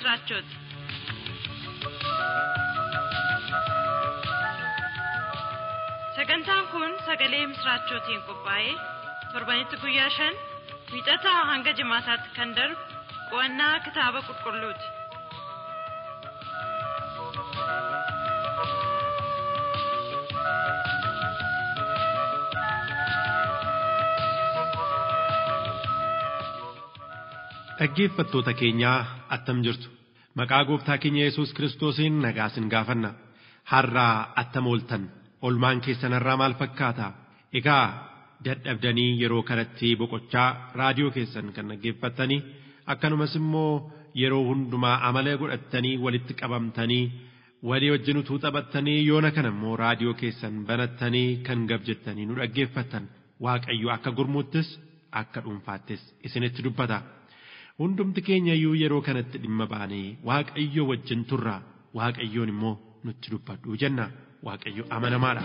ምስራቾት sagantaan kun sagalee misraachootiin qophaa'ee torbanitti guyyaa shan wiixataa hanga jimaataatti kan darbu qo'annaa kitaaba qulqulluuti. Dhaggeeffattoota keenyaa attam jirtu maqaa gooftaa keenya Yesuus Kiristoosiin nagaa isin gaafanna har'aa attam ooltan olmaan keessan irraa maal fakkaata egaa dadhabdanii yeroo kanatti boqochaa raadiyoo keessan kan dhaggeeffattanii akkanumas immoo yeroo hundumaa amala godhattanii walitti qabamtanii walii wajjin utuu taphattanii yoona kana immoo raadiyoo keessan banattanii kan gab jettanii nu dhaggeeffattan waaqayyo akka gurmuuttis akka dhuunfaattis isinitti dubbata. hundumti keenya iyyuu yeroo kanatti dhimma baanee waaqayyo wajjin turra waaqayyoon immoo nutti dubbadhu jenna waaqayyo amanamaadha.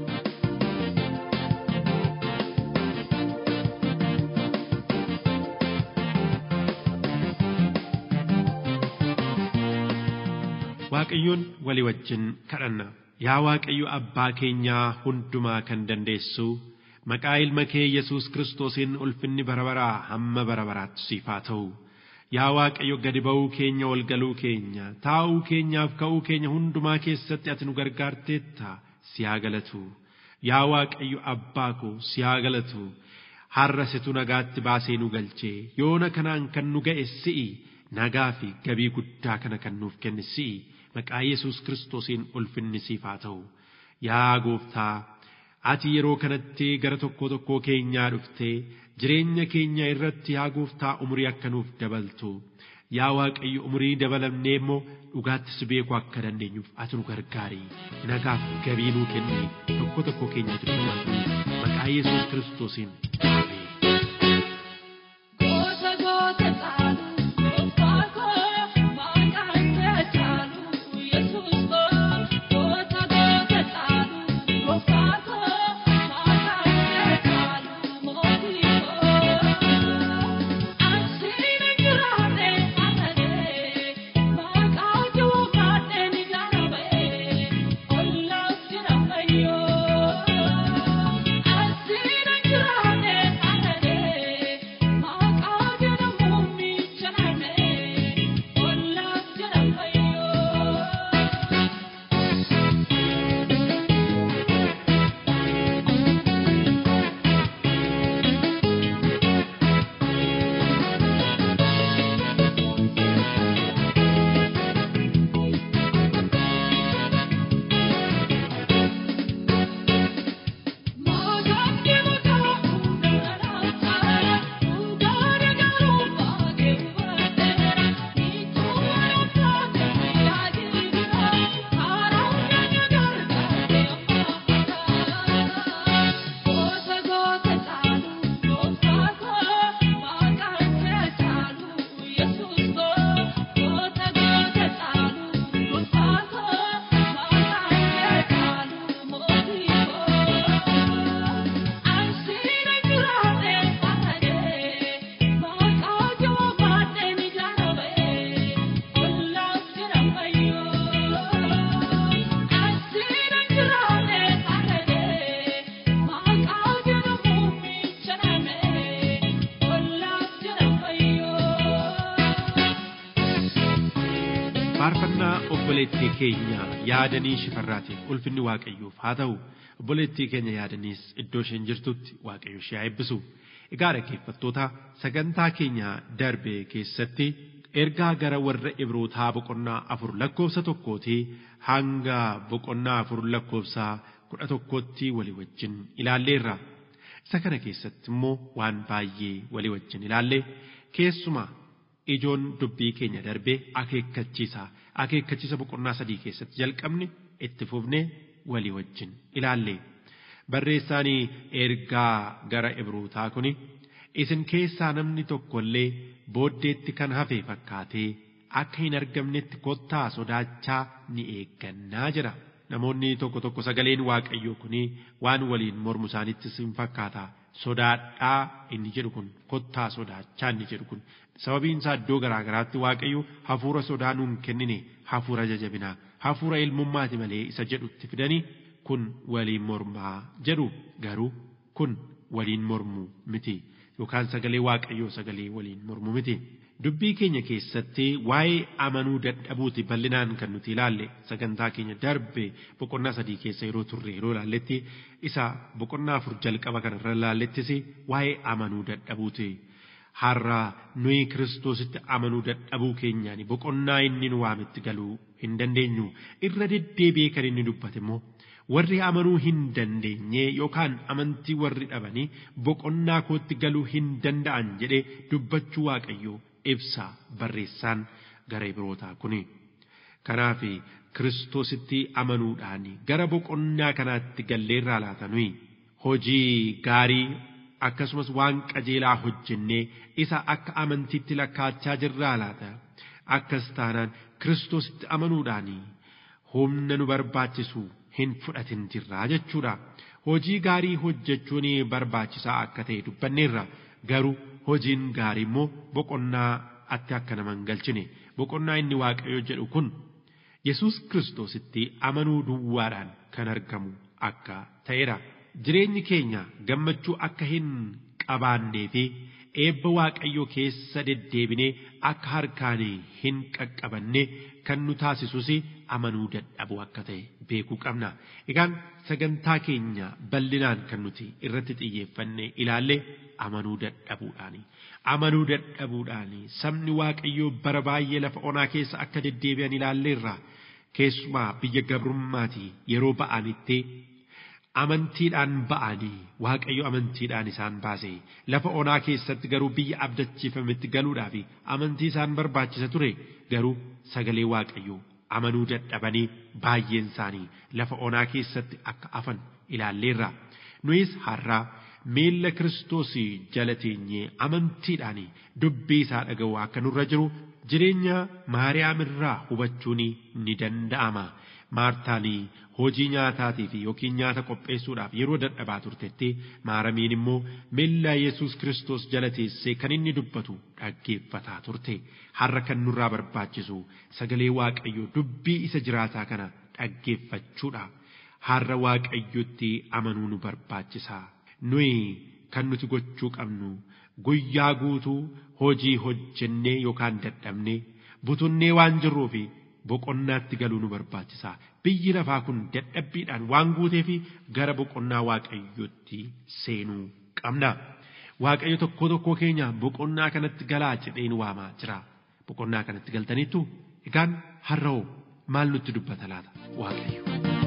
Waaqayyoon walii wajjin kadhanna yaa waaqayyo abbaa keenyaa hundumaa kan dandeessu maqaa ilma kee Yesuus Kiristoosiin ulfinni bara baraa hamma bara baraatti siif haa ta'u. Yaa Waaqayyo gadi ba'uu keenya ol galuu keenya taa'uu keenyaaf ka'uu keenya hundumaa keessatti ati nu gargaarteetta si haa galatu. Yaa Waaqayyo abbaa koo si haa galatu. Har'a situ nagaatti baasee nu galchee yoona kanaan kan nu ga'e si'i nagaa fi gabii guddaa kana kan nuuf kenne si'i maqaa Yesuus Kiristoosiin ulfinni siif haa ta'u. Yaa gooftaa ati yeroo kanatti gara tokko tokkoo keenyaa dhuftee jireenya keenya irratti yaa gooftaa umurii akka nuuf dabaltu yaa waaqayyo umurii dabalamnee immoo dhugaatti si beekuu akka dandeenyuuf ati nu gargaari nagaaf gabii nuu kenni tokko tokko keenyatti dubbatu maqaa yesuus kiristoosiin ameen. faarfannaa obboleettii keenya yaadanii shifarraatiin ulfinni waaqayyoof haa ta'u obboleettii keenya yaadaniis iddoo isheen jirtutti waaqayyo ishee haa eebbisu egaa dhaggeeffattoota sagantaa keenya darbe keessatti ergaa gara warra ibrootaa boqonnaa afur lakkoofsa tokkootii hanga boqonnaa afur lakkoofsa kudha tokkootti walii wajjin ilaalleerra isa kana keessatti immoo waan baay'ee walii wajjin ilaalle keessumaa ijoon dubbii keenya darbee akeekkachiisa akeekkachiisa boqonnaa sadii keessatti jalqabne itti fufne walii wajjin ilaalle barreessaanii ergaa gara ibrootaa kuni isin keessaa namni tokkollee booddeetti kan hafe fakkaatee akka hin argamnetti kottaa sodaachaa ni eeggannaa jira namoonni tokko tokko sagaleen waaqayyoo kuni waan waliin mormu isaanittis hin fakkaata sodaadhaa inni jedhu kun kottaa sodaachaa inni jedhu kun sababiin isaa iddoo garaa garaatti waaqayyo hafuura sodaa nuun kennine hafuura jajabinaa hafuura ilmummaati malee isa jedhutti fidanii kun waliin mormaa jedhu garuu kun waliin mormu miti yookaan sagalee waaqayyoo sagalee waliin mormu miti. Dubbii keenya keessatti waa'ee amanuu dadhabuuti bal'inaan kan nuti ilaalle sagantaa keenya darbe boqonnaa sadii keessa yeroo turre yeroo ilaalletti isa boqonnaa afur jalqaba kanarra ilaallettis waa'ee amanuu dadhabuuti. Har'a nuyi kiristoositti amanuu dadhabuu keenyaan boqonnaa inni nu waametti galuu hin dandeenyu irra deddeebi'ee kan inni dubbate immoo warri amanuu hin dandeenye yookaan amantii warri dhabanii boqonnaa kootti galuu hin danda'an jedhee dubbachuu waaqayyoo ibsa barreessaan gara Ibrootaa kuni. Kanaaf kiristoositti amanuudhaan gara boqonnaa kanaatti galleerraa laata nuyi hojii gaarii akkasumas waan qajeelaa hojjennee isa akka amantiitti lakkaachaa jirraa laata akkas taanaan kiristoositti amanuudhaan humna nu barbaachisu hin fudhatin jirraa jechuudha. Hojii gaarii hojjechuun barbaachisaa akka ta'e dubbanneerra garuu hojiin gaarii immoo boqonnaa atti akka nama hin galchine boqonnaa inni waaqayyo jedhu kun Yesuus kiristoositti amanuu duwwaadhaan kan argamu akka ta'edha. Jireenyi keenya gammachuu akka hin qabaannee fi eebba waaqayyoo keessa deddeebinee akka harkaan hin qaqqabanne kan nu taasisus amanuu dadhabuu akka ta'e beekuu qabna. Egaan sagantaa keenya bal'inaan kan nuti irratti xiyyeeffanne ilaalle amanuu dadhabuudhaani. Amanuu dadhabuudhaani sabni waaqayyoo bara baay'ee lafa onaa keessa akka deddeebi'an ilaalleerra. Keessumaa biyya gabrummaatii yeroo ba'anitti amantiidhaan ba'anii waaqayyo amantiidhaan isaan baase lafa onaa keessatti garuu biyya abdachiifametti galuudhaaf amantii isaan barbaachisa ture garuu sagalee waaqayyoo amanuu dadhabanii baay'een isaanii lafa onaa keessatti akka afan ilaalleerra nuyis har'aa miilla kiristoos jala teenyee amantiidhaan dubbii isaa dhaga'u akka nurra jiru jireenya maariyaam irraa hubachuun ni danda'ama. maartaanii hojii nyaataatiif yookiin nyaata qopheessuudhaaf yeroo dadhabaa turtetti maaramiin immoo miilla yesus kiristoos jala teessee kan inni dubbatu dhaggeeffataa turte har'a kan nurraa barbaachisu sagalee waaqayyoo dubbii isa jiraataa kana dhaggeeffachuudha har'a waaqayyotti amanuu nu barbaachisa nuyi kan nuti gochuu qabnu guyyaa guutuu hojii hojjennee yookaan dadhabnee butunnee waan jirruufi boqonnaatti galuu nu barbaachisa biyyi lafaa kun dadhabbiidhaan waan guuteef gara boqonnaa waaqayyootti seenuu qabna waaqayyo tokko tokko keenya boqonnaa kanatti galaa jedheen waamaa jira boqonnaa kanatti galtaniittu egaan har'oo maal nutti dubbata laata waaqayyo.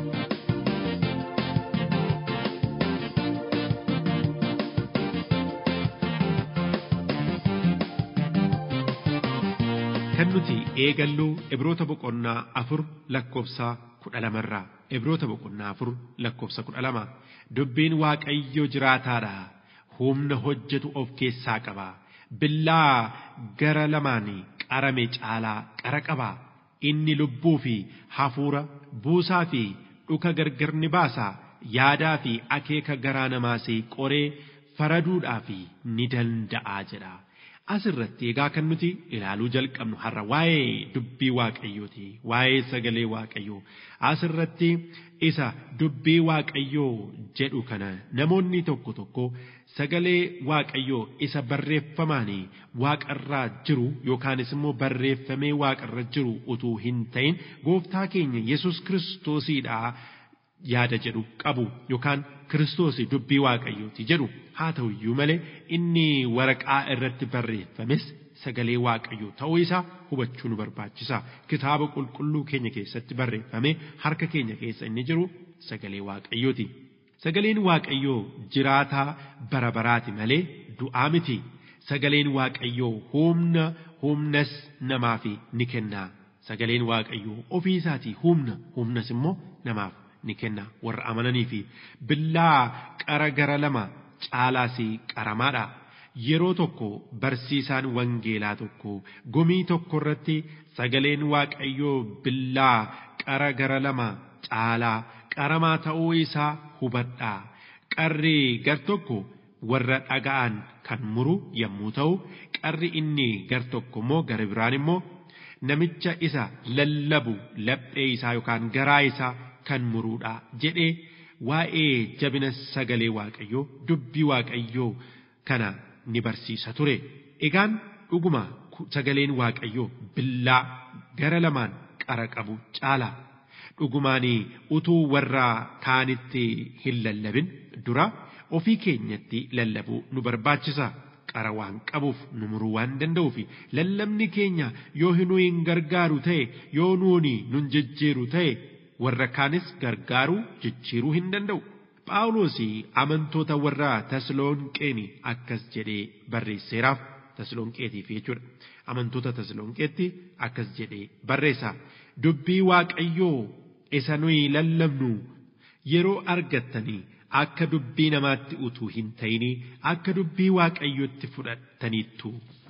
kan nuti eegallu ibroota boqonnaa afur lakkoofsa kudha lamarraa ibroota boqonnaa afur lakkoofsa kudha lama dubbiin waaqayyo jiraataadha humna hojjetu of keessaa qaba billaa gara lamaan qarame caalaa qara qaba inni lubbuu fi hafuura buusaa fi dhuka gargar ni baasa yaadaa fi akeeka garaa namaas qoree faraduudhaaf ni danda'a jedha. asirratti egaa kan nuti ilaaluu jalqabnu har'a waa'ee dubbii waaqayyooti waa'ee sagalee waaqayyoo asirratti isa dubbii waaqayyoo jedhu kana namoonni tokko tokko sagalee waaqayyoo isa barreeffamaan waaqarraa jiru yookaanis immoo barreeffamee waaqarra jiru utuu hin ta'in gooftaa keenya yesus kiristoosiidha yaada jedhu qabu yookaan kiristoos dubbii waaqayyooti jedhu haa ta'u iyyuu malee inni waraqaa irratti barreeffames sagalee waaqayyoo ta'uu isaa hubachuu nu barbaachisa kitaaba qulqulluu keenya keessatti barreeffame harka keenya keessa inni jiru sagalee waaqayyooti sagaleen waaqayyoo jiraataa bara baraati malee du'aa miti sagaleen waaqayyoo humna humnas namaaf ni kenna sagaleen waaqayyoo ofii isaatii humna humnas immoo namaaf ni kenna warra amananii fi billaa qara gara lama caalaas qaramaadha. Yeroo tokko barsiisaan wangeelaa tokko gumii tokko irratti sagaleen waaqayyoo billaa qara gara lama caalaa qaramaa ta'uu isaa hubadhaa qarri gar tokko warra dhaga'an kan muru yommuu ta'u qarri inni gar tokko immoo gara biraan immoo namicha isa lallabu laphee isaa yookaan garaa isaa kan muruudha jedhee waa'ee jabina sagalee waaqayyoo dubbii waaqayyoo kana ni barsiisa ture egaan dhuguma sagaleen waaqayyoo billaa gara lamaan qara qabu caala dhugumaanii utuu warra kaanitti hin lallabin dura ofii keenyatti lallabuu nu barbaachisa qara waan qabuuf nu muruu waan danda'uuf lallabni keenya yoo nu hin gargaaru ta'e yoo nuuni nun jijjiiru ta'e warra kaanis gargaaruu jijjiiruu hin danda'u. Phaawulos amantoota warra Tasalonqeen akkas jedhee barreesseeraaf Tasalonqeetiif jechuudha. Amantoota Tasalonqeetti akkas jedhee barreessa. Dubbii Waaqayyoo isa nuyi lallabnu yeroo argattanii akka dubbii namaatti utuu hin ta'inii akka dubbii waaqayyotti fudhattaniittu.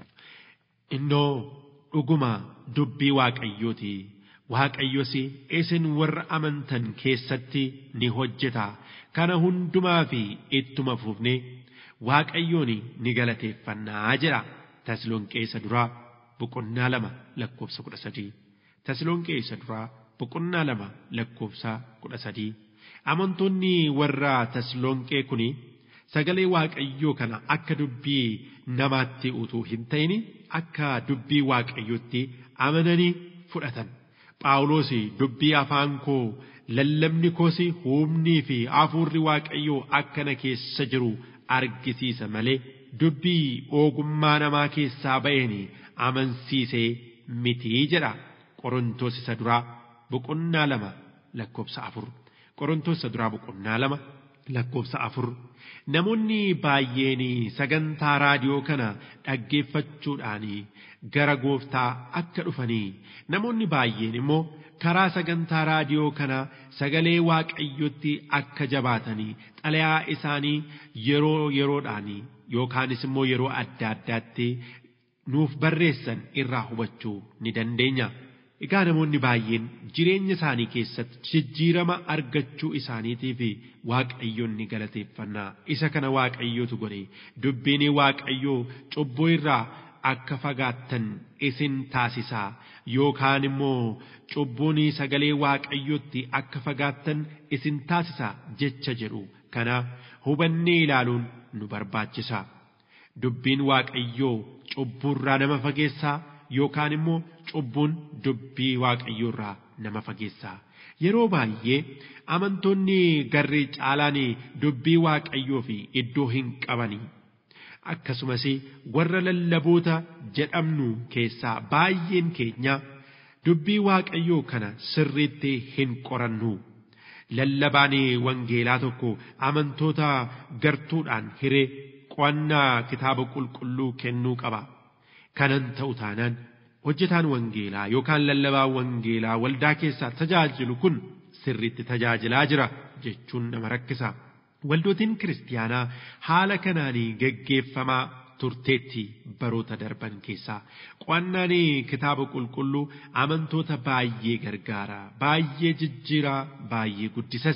Innoo dhuguma dubbii waaqayyooti. Waaqayyos isin warra amantan keessatti ni hojjeta. Kana hundumaa fi ittuma fufne waaqayyoon ni galateeffannaa jedha. Tasalonqeessa duraa boqonnaa lama lakkoofsa kudha sadii. Tasalonqeessa duraa boqonnaa lama lakkoofsa kudha sadii. Amantoonni warra Tasalonqee kuni sagalee waaqayyoo kana akka dubbii namaatti utuu hin ta'in akka dubbii waaqayyootti amananii fudhatan. Phaawulos dubbii afaan koo lallabni koos humnii fi hafuurri waaqayyoo akkana keessa jiru argisiisa malee dubbii ogummaa namaa keessaa ba'een amansiisee mitii jedha. Qorontoos isa duraa boqonnaa lama lakkoofsa afur. Qorontoos isa duraa boqonnaa lama lakkoofsa afur. Namoonni baay'een sagantaa raadiyoo kana dhaggeeffachuudhaan gara gooftaa akka dhufanii namoonni baay'een immoo karaa sagantaa raadiyoo kana sagalee waaqayyotti akka jabaatanii xalayaa isaanii yeroo yeroodhaan yookaanis immoo yeroo adda addaatti nuuf barreessan irraa hubachuu ni dandeenya. Egaa namoonni baay'een jireenya isaanii keessatti jijjiirama argachuu isaaniitiif waaqayyoon ni galateeffannaa isa kana waaqayyootu godhe dubbiin waaqayyoo cubbuu irraa akka fagaattan isin taasisaa yookaan immoo cubbuun sagalee waaqayyootti akka fagaattan isin taasisaa jecha jedhu kana hubannee ilaaluun nu barbaachisa dubbiin waaqayyoo cubbuurraa nama fageessaa yookaan immoo cubbuun dubbii waaqayyoorraa nama fageessaa yeroo baay'ee amantoonni garri caalaan dubbii waaqayyoo fi iddoo hin qabanii akkasumas warra lallaboota jedhamnu keessaa baay'een keenya dubbii waaqayyoo kana sirriitti hin qorannu lallabaan wangeelaa tokko amantoota gartuudhaan hiree qo'annaa kitaaba qulqulluu kennuu qaba kanan ta'u taanaan hojjetaan wangeelaa yookaan lallabaan wangeelaa waldaa keessaa tajaajilu kun sirriitti tajaajilaa jira jechuun nama rakkisa. Waldootiin kiristaanaa haala kanaanii geggeeffamaa turteetti baroota darban keessaa qo'annaan kitaaba qulqulluu amantoota baay'ee gargaara baay'ee jijjiiraa baay'ee guddisas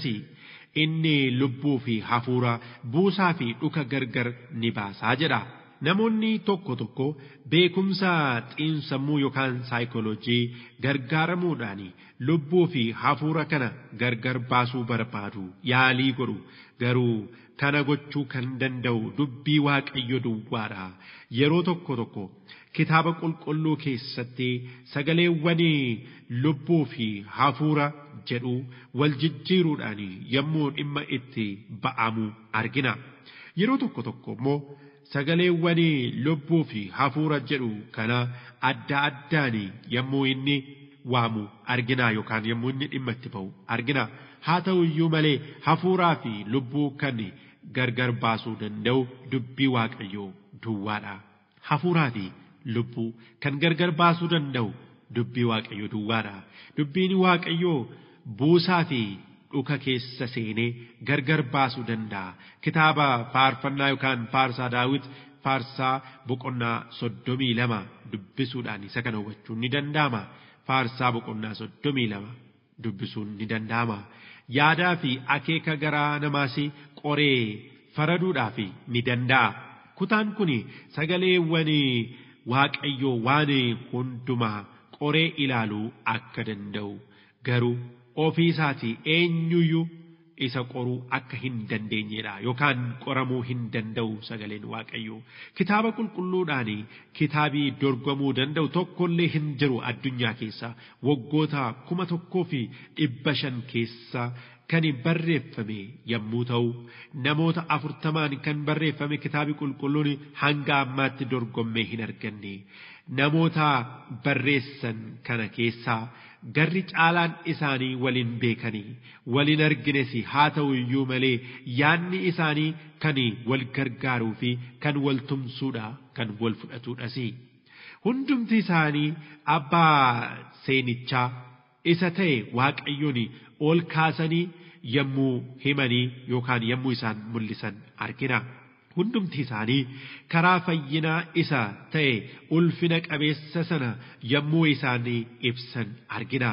inni lubbuu fi hafuura buusaa fi dhuka gargar ni baasaa jedha. Namoonni tokko tokko beekumsa xiinsammuu yookaan saayikooloojii gargaaramuudhaan lubbuu fi hafuura kana gargar baasuu barbaadu yaalii godhu garuu kana gochuu kan danda'u dubbii waaqayyo duwwaadha yeroo tokko tokko kitaaba qulqulluu keessatti sagaleewwan lubbuu fi hafuura jedhu wal jijjiiruudhaan yommuu dhimma itti ba'amu argina yeroo tokko tokko immoo sagaleewwan lubbuu fi hafuura jedhu kana adda addaan yommuu inni waamu argina yookaan yommuu inni dhimma itti ba'u argina haa ta'u iyyuu malee hafuuraa fi lubbuu kan gargar baasuu danda'u dubbii waaqayyoo duwwaadha. Hafuuraa fi lubbuu kan gargar baasuu danda'u dubbii waaqayyoo duwwaadha. Dubbiin waaqayyoo buusaa fi dhuka keessa seenee gargar baasuu danda'a. Kitaaba faarfannaa yookaan faarsaa daawit faarsaa boqonnaa soddomii lama dubbisuudhaan isa kana hubachuun ni danda'ama. Faarsaa boqonnaa soddomii lama dubbisuun ni danda'ama. Yaadaa fi akeeka garaa namaas qoree faraduudhaaf ni danda'a. Kutaan kun sagaleewwan waaqayyoo waan hundumaa qoree ilaaluu akka danda'u garuu ofii isaatii eenyuyyuu isa qoruu akka hin dandeenyedha yookaan qoramuu hin danda'u sagaleen waaqayyoo kitaaba qulqulluudhaan kitaabii dorgomuu danda'u tokkollee hin jiru addunyaa keessa waggoota kuma tokkoo fi dhibba shan keessa kan barreeffame yommuu ta'u namoota afurtamaan kan barreeffame kitaabi qulqulluun hanga ammaatti dorgommee hin arganne namoota barreessan kana keessaa garri caalaan isaanii waliin beekanii waliin argines haa ta'u iyyuu malee yaanni isaanii kan wal gargaaruu fi kan wal tumsuudha kan wal fudhatuudhas hundumti isaanii abbaa seenichaa isa ta'e waaqayyoon ol kaasanii yommuu himanii yookaan yommuu isaan mul'isan argina. hundumti isaanii karaa fayyinaa isa ta'e ulfina qabeessa sana yommuu isaanii ibsan argina.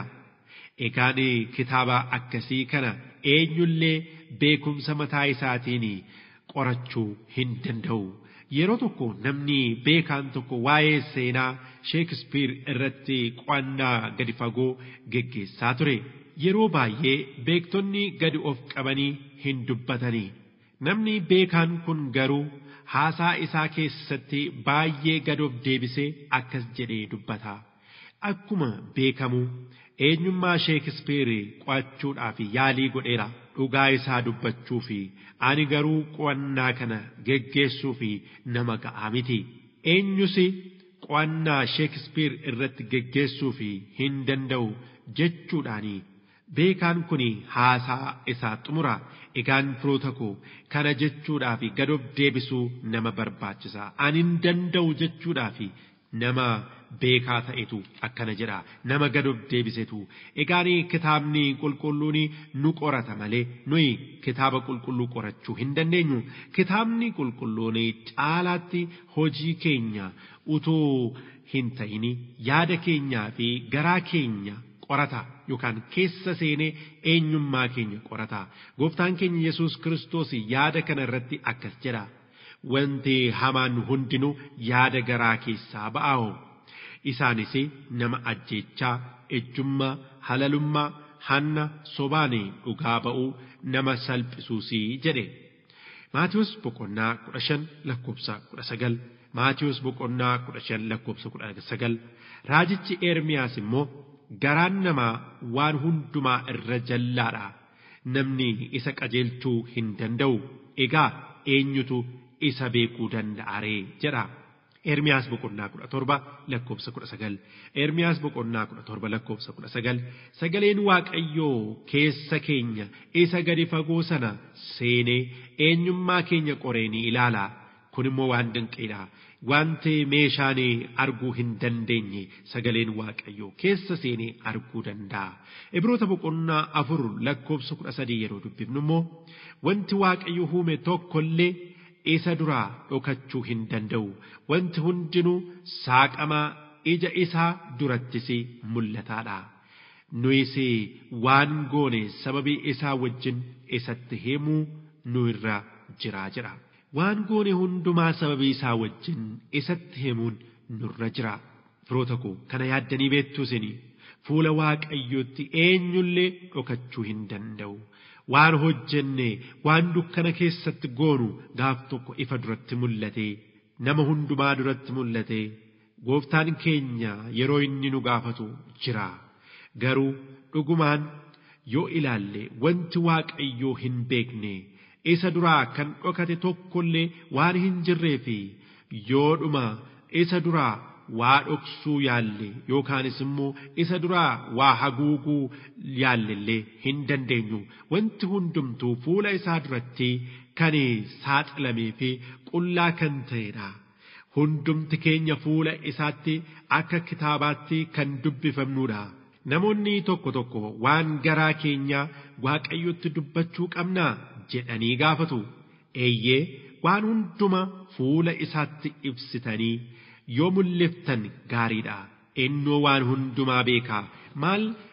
Egaan kitaaba akkasii kana eenyullee beekumsa mataa isaatiin qorachuu hin danda'u. Yeroo tokko namni beekaan tokko waa'ee seenaa Sheekispiir irratti qo'annaa gadi fagoo geggeessaa ture. Yeroo baay'ee beektonni gadi of qabanii hin dubbatanii. Namni beekaan kun garuu haasaa isaa keessatti baay'ee gad of deebisee akkas jedhee dubbata. Akkuma beekamu eenyummaa Sheekispeer qo'achuudhaaf yaalii godheera. Dhugaa isaa dubbachuu fi ani garuu qo'annaa kana geggeessuu fi nama ga'aa miti. Eenyus qo'annaa Sheekispeer irratti geggeessuu fi hin danda'u jechuudhaanii beekaan kun haasaa isaa xumura egaan firoota koo kana jechuudhaaf gad of deebisuu nama barbaachisa ani hin danda'u jechuudhaaf nama beekaa ta'etu akkana jedha nama gad of deebisetu egaan kitaabni qulqulluun nu qorata malee nuyi kitaaba qulqulluu qorachuu hin dandeenyu kitaabni qulqulluun caalaatti hojii keenya utuu hin ta'in yaada keenyaa fi garaa keenya qorata yookaan keessa seenee eenyummaa keenya qorata gooftaan keenya yesus kiristoos yaada kana irratti akkas jedha wanti hamaan hundinuu yaada garaa keessaa ba'aa isaanis nama ajjeechaa ejjummaa halalummaa hanna sobaan dhugaa ba'uu nama salphisuusii jedhe maatiyoos boqonnaa kudha shan lakkoofsa kudha sagal maatiyoos boqonnaa kudha shan lakkoofsa kudha sagal raajichi eermiyaas immoo garaan namaa waan hundumaa irra jallaadha namni isa qajeelchuu hin danda'u egaa eenyutu isa beekuu danda'a ree jedha Ermiyaas boqonnaa kudha torba lakkoofsa kudha sagal Ermiyaas boqonnaa kudha torba lakkoofsa kudha sagal sagaleen waaqayyoo keessa keenya isa gadi fagoo sana seenee eenyummaa keenya qoree ni ilaala kun immoo waan dinqiidha wanti meeshaan arguu hin dandeenye sagaleen waaqayyoo keessa seenee arguu danda'a. Ibroota boqonnaa afur lakkoofsa kudha sadii yeroo dubbifnu immoo wanti waaqayyo uume tokkollee isa duraa dhokachuu hin danda'u. Wanti hundinuu saaqamaa ija isaa durattis mul'ataadha. Nuyis waan goone sababii isaa wajjin isatti himuu nu irra jiraa jira. waan goone hundumaa sababii isaa wajjin isatti himuun nurra jira. Firoota koo kana yaaddanii beektu isin fuula waaqayyootti eenyullee dhokachuu hin danda'u. Waan hojjenne waan dukkana keessatti goonu gaaf tokko ifa duratti mul'ate nama hundumaa duratti mul'ate gooftaan keenya yeroo inni nu gaafatu jira. Garuu dhugumaan yoo ilaalle wanti waaqayyoo hin beekne. isa duraa kan dhokate tokkollee waan hin jirree fi yoodhuma isa duraa waa dhoksuu yaalle yookaanis immoo isa duraa waa haguuguu yaallellee hin dandeenyu wanti hundumtuu fuula isaa duratti kan saaxilamee fi qullaa kan ta'edha. Hundumti keenya fuula isaatti akka kitaabaatti kan dubbifamnudha. Namoonni tokko tokko waan garaa keenyaa waaqayyotti dubbachuu qabnaa jedhanii gaafatu. Eeyyee waan hunduma fuula isaatti ibsitanii yoo mul'iftan gaariidha. Innoo waan hundumaa beekaa maal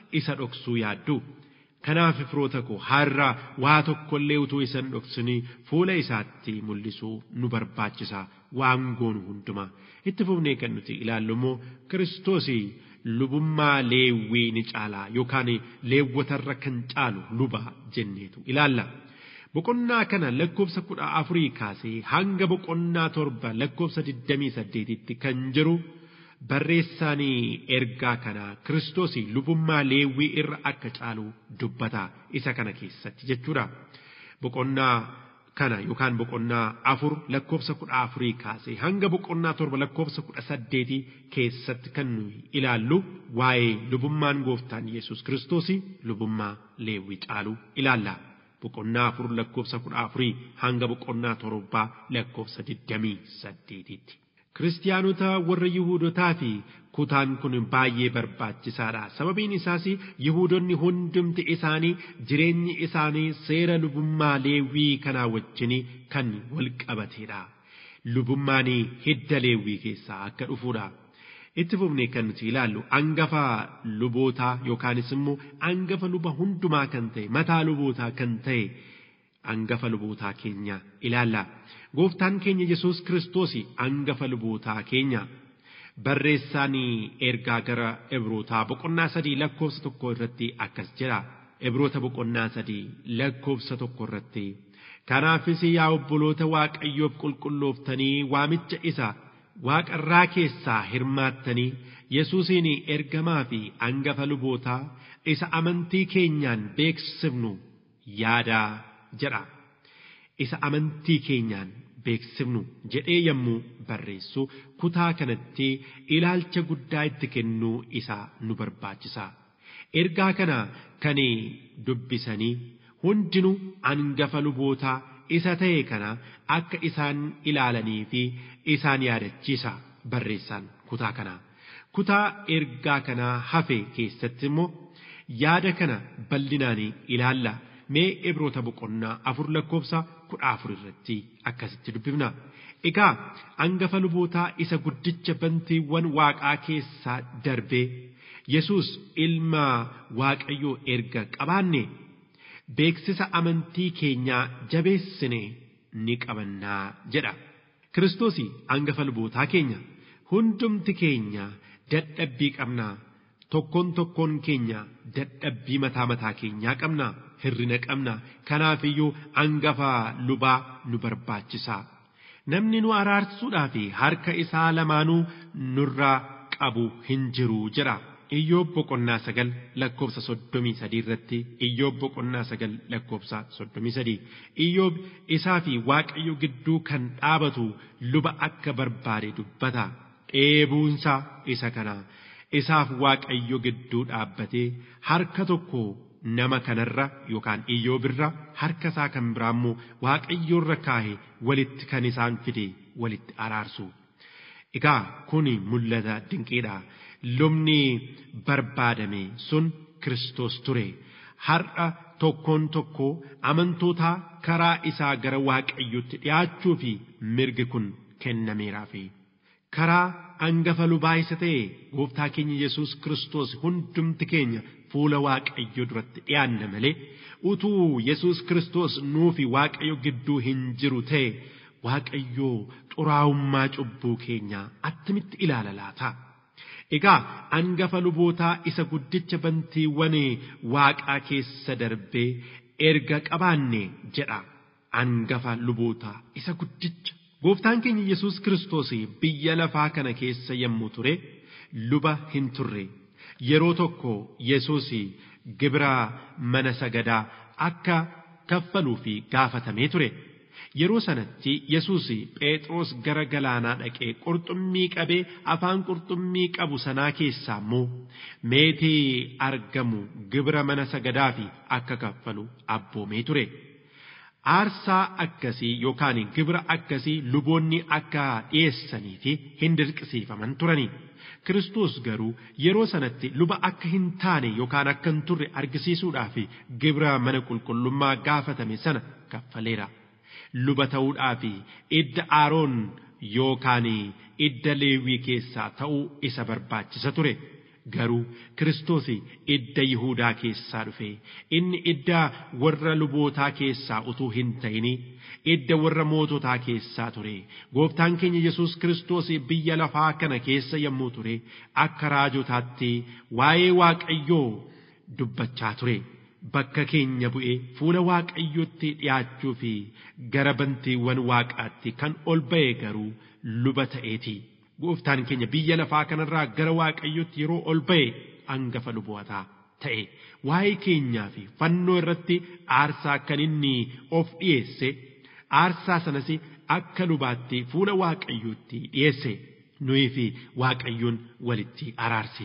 isa dhoksuu yaaddu. Kanaaf firoota koo har'a waa tokkollee utuu isan dhoksinii fuula isaatti mul'isuu nu barbaachisa waan goonu hundumaa. Itti fufnee kan nuti ilaallu immoo Kiristoosii lubummaa leewwii ni caalaa yookaan leewwatarra kan caalu luba jenneetu ilaalla. Boqonnaa kana lakkoofsa kudha afurii kaasee hanga boqonnaa torba lakkoofsa digdamii saddeetitti kan jiru barreessaanii ergaa kana Kiristoos lubummaa leewwii irra akka caalu dubbata isa kana keessatti jechuudha. Boqonnaa kana yookaan boqonnaa afur lakkoofsa kudha afurii kaasee hanga boqonnaa torba lakkoofsa kudha saddeetii keessatti kan nuyi ilaallu waa'ee lubummaan gooftaan Yesuus Kiristoos lubummaa leewwii caalu ilaalla. boqonnaa afur lakkoofsa kudha afurii hanga boqonnaa torbaa lakkoofsa digdamii saddeetitti. Kiristiyaanota warra Yihuudotaa fi kutaan kun baay'ee barbaachisaadha. Sababiin isaas Yihuudonni hundumti isaanii jireenyi isaanii seera lubummaa leewwii kanaa wajjin kan wal qabateedha. Lubummaan hidda leewwii keessaa akka dhufuudha. itti fufnee kan nuti ilaallu angafa lubootaa yookaanis immoo angafa luba hundumaa kan ta'e mataa lubootaa kan ta'e angafa lubootaa keenya ilaalla. Gooftaan keenya Yesuus Kiristoos angafa lubootaa keenya barreessaan ergaa gara Ibrootaa boqonnaa sadii lakkoofsa tokko irratti akkas jedha. Ibroota boqonnaa sadii lakkoofsa tokko irratti. Kanaafis yaa obboloota Waaqayyoof qulqullooftanii waamicha isa waaqarraa keessaa hirmaattanii Yesuusiin ergamaa fi angafa lubootaa isa amantii keenyaan beeksifnu yaadaa jedha. Isa amantii keenyaan beeksifnu jedhee yommuu barreessu kutaa kanatti ilaalcha guddaa itti kennuu isaa nu barbaachisa. Ergaa kana kan dubbisanii hundinuu angafa lubootaa isa ta'e kana akka isaan ilaalanii fi isaan yaadachiisa barreessaan kutaa kanaa. Kutaa ergaa kanaa hafe keessatti immoo yaada kana bal'inaan ilaalla. Mee ibroota boqonnaa afur lakkoofsa kudha afur irratti akkasitti dubbifna. Egaa angafa lubootaa isa guddicha bantiiwwan waaqaa keessaa darbee Yesuus ilma Waaqayyoo erga qabaanne beeksisa amantii keenyaa jabeessine ni qabannaa jedha. Kiristoos angafa lubootaa keenya hundumti keenya dadhabbii qabnaa tokkoon tokkoon keenya dadhabbii mataa mataa keenyaa qabnaa hirrina qabna kanaafiyyuu angafa lubaa nu barbaachisa. Namni nu araarsuudhaaf harka isaa lamaanuu nurraa qabu hin jiru jedha. Iyyoob boqonnaa sagal lakkoofsa soddomii sadii irratti Iyyoob boqonnaa sagal lakkoofsa soddomii sadii Iyyoob isaa fi Waaqayyo gidduu kan dhaabatu luba akka barbaade dubbata. Dheebuunsa isa kana isaaf Waaqayyo gidduu dhaabbatee harka tokko nama kanarra yookaan Iyyoobirra harka isaa kan biraa immoo Waaqayyoorra kaahe walitti kan isaan fide walitti araarsu. Egaa kuni mul'ata dinqiidha. lubni barbaadame sun Kiristoos ture. Har'a tokkoon tokko amantoota karaa isaa gara Waaqayyotti dhiyaachuu fi mirgi kun kennameeraafi. Karaa angafa lubaa isa ta'e gooftaa keenya Yesuus Kiristoos hundumti keenya fuula Waaqayyoo duratti dhiyaanna malee utuu Yesuus Kiristoos nuufi Waaqayyo gidduu hin jiru ta'e Waaqayyoo xuraa'ummaa cubbuu keenyaa attamitti ilaala laata? Egaa angafa lubootaa isa guddicha bantiiwwan waaqaa keessa darbee erga qabaanne jedha angafa lubootaa isa guddicha. Gooftaan keenya Yesuus Kiristoos biyya lafaa kana keessa yommuu ture luba hin turre. Yeroo tokko Yesuus gibira mana sagadaa akka kaffaluuf gaafatamee ture. Yeroo sanatti Yesuus Phexros gara galaanaa dhaqee qurxummii qabee afaan qurxummii qabu sanaa keessaa immoo meetii argamu gibira mana sagadaa fi akka kaffalu abboomee ture. Aarsaa akkasii yookaan gibira akkasii luboonni akka dhiyeessanii fi hin dirqisiifaman turani. Kiristoos garuu yeroo sanatti luba akka hin taane yookaan akka hin turre argisiisuudhaaf gibira mana qulqullummaa gaafatame sana kaffaleera. luba ta'uudhaaf idda aaroon yookaan idda leewwii keessaa ta'uu isa barbaachisa ture garuu kiristoos idda yihuudaa keessaa dhufe inni idda warra lubootaa keessaa utuu hin ta'ini idda warra moototaa keessaa ture gooftaan keenya yesus kiristoos biyya lafaa kana keessa yommuu ture akka raajotaatti waa'ee waaqayyoo dubbachaa ture bakka keenya bu'ee fuula waaqayyootti dhiyaachuu fi gara bantiiwwan waaqaatti kan ol ba'e garuu luba ta'eeti. Gooftaan keenya biyya lafaa kanarraa gara waaqayyootti yeroo ol ba'e hangafa lubootaa ta'e. Waa'ee keenyaa fi fannoo irratti aarsaa kan inni of dhiyeesse aarsaa sanas akka lubaatti fuula waaqayyootti dhiyeesse nuyi fi waaqayyoon walitti araarse.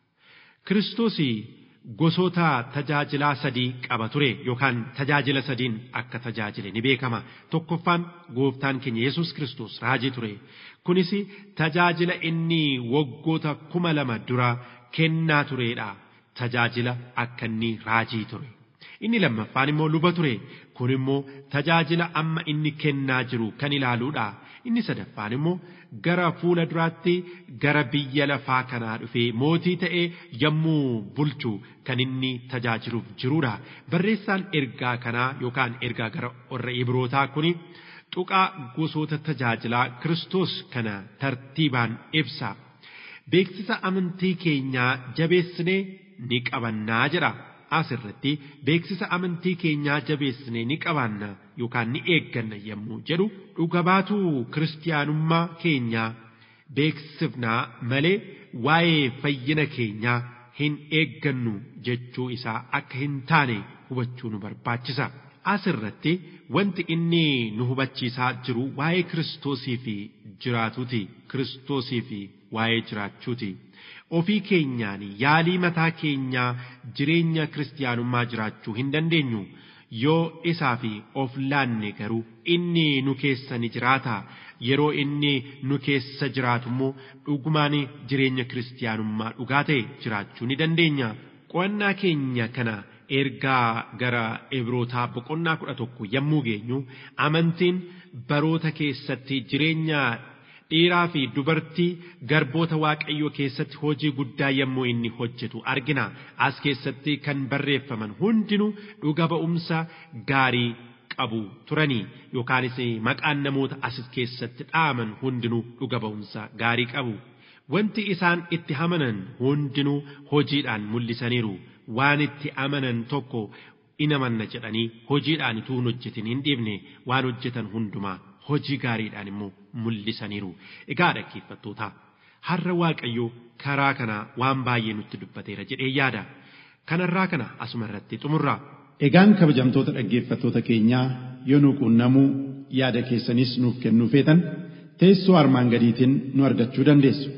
Kiristoos gosoota tajaajilaa sadii qaba ture yookaan tajaajila sadiin akka tajaajile ni beekama tokkoffaan gooftaan keenya yesus kristos raajii ture kunis tajaajila inni waggoota kuma lama dura kennaa turedha tajaajila akka inni raajii ture inni lammaffaan immoo luba ture kun immoo tajaajila amma inni kennaa jiru kan ilaaluudha inni sadaffaan immoo gara fuula duraatti gara biyya lafaa kanaa dhufee mootii ta'ee yommuu bulchu kan inni tajaajiluuf jiruudha. Barreessaan ergaa kanaa yookaan ergaa gara warra Ibrootaa kuni tuqaa gosoota tajaajilaa Kiristoos kana tartiibaan ibsa. Beeksisa amantii keenyaa jabeessinee ni qabannaa jedha. Asirratti beeksisa amantii keenyaa jabeessinee ni qabaanna yookaan ni eegganna yommuu jedhu dhuga baatuu kiristiyaanummaa keenyaa beeksifnaa malee waa'ee fayyina keenyaa hin eeggannu jechuu isaa akka hin taane hubachuu nu barbaachisa. Asirratti wanti inni nu hubachiisaa jiru waa'ee kiristoosii fi jiraatuuti. Kiristoosii fi waa'ee jiraachuuti. ofii keenyaan yaalii mataa keenyaa jireenya kiristiyaanummaa jiraachuu hin dandeenyu yoo isaa fi of laanne garuu inni nu keessa ni jiraata yeroo inni nu keessa jiraatu immoo dhugumaan jireenya kiristiyaanummaa dhugaa ta'e jiraachuu ni dandeenya qo'annaa keenya kana ergaa gara ebrootaa boqonnaa kudha tokko yommuu geenyu amantiin baroota keessatti jireenya dhiiraa fi dubartii garboota waaqayyoo keessatti hojii guddaa yommuu inni hojjetu argina as keessatti kan barreeffaman hundinuu dhuga ba'umsa gaarii qabu turanii yookaanis maqaan namoota as keessatti dhaaman hundinuu dhuga ba'umsa gaarii qabu wanti isaan itti amanan hundinuu hojiidhaan mul'isaniiru waan itti amanan tokko in amanna jedhanii hojiidhaan utuu hin hojjetin hin dhiibne waan hojjetan hundumaa hojii gaariidhaan immoo mul'isaniiru. Egaa dhaggeeffattoota har'a Waaqayyoo karaa kanaa waan baay'ee nutti dubbateera jedhee yaada. Kanarraa kana asuma irratti xumurra. Egaan kabajamtoota dhaggeeffattoota keenyaa yoo nu quunnamuu yaada keessanis nuuf kennuu feetan teessoo armaan gadiitiin nu argachuu dandeessu.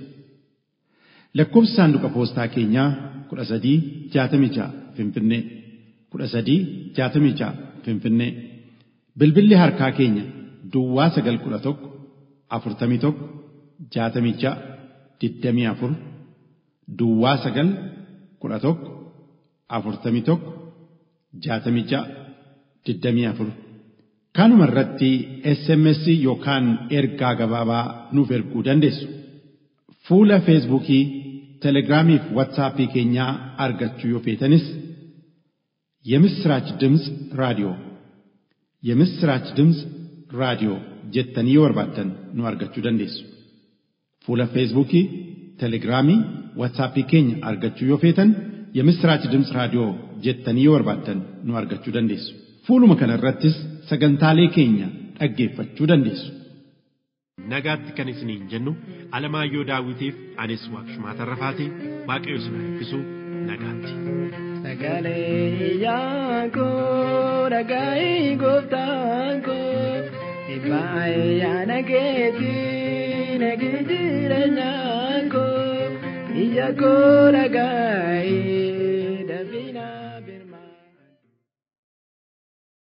Lakkoofsi saanduqa poostaa keenyaa kudha sadii jaatamii ja'a Finfinnee kudha sadii jaatamii ja'a Finfinnee bilbilli harkaa keenya Duwwaa sagal kudha tokko afurtamii tokko jaatamii ja'a digdamii afur Duwwaa sagal kudha tokko afurtamii tokko jaatamii ja'a digdamii afur kanuma irratti SMS yookaan ergaa gabaabaa nuuf erguu dandeessu. Fuula Feesbuukii, Telegiraamii fi Waatsaappii keenyaa argachuu yoo feetanis የምስራች ድምፅ ራዲዮ የምስራች ድምፅ ራዲዮ jettanii yoo barbaaddan nu argachuu dandeessu. Fuula Feesbuukii, Telegiraamii, Waatsaappii keenya argachuu yoo feetan የምስራች ድምፅ raadiyoo jettanii yoo barbaaddan nu argachuu dandeessu. Fuuluma kana irrattis sagantaalee keenya dhaggeeffachuu dandeessu. Nagaatti kan isiniin jennu Alamaayyoo Daawitiif anis Waaqshumaa Tarrafaatii Waaqayyo isin eebbisu nagaatti. Sagalee yaakoo dhagaa'ii gooftaan koo dhibbaa yaada keetii nagi jireenyaa koo ija koo dhagaa'ii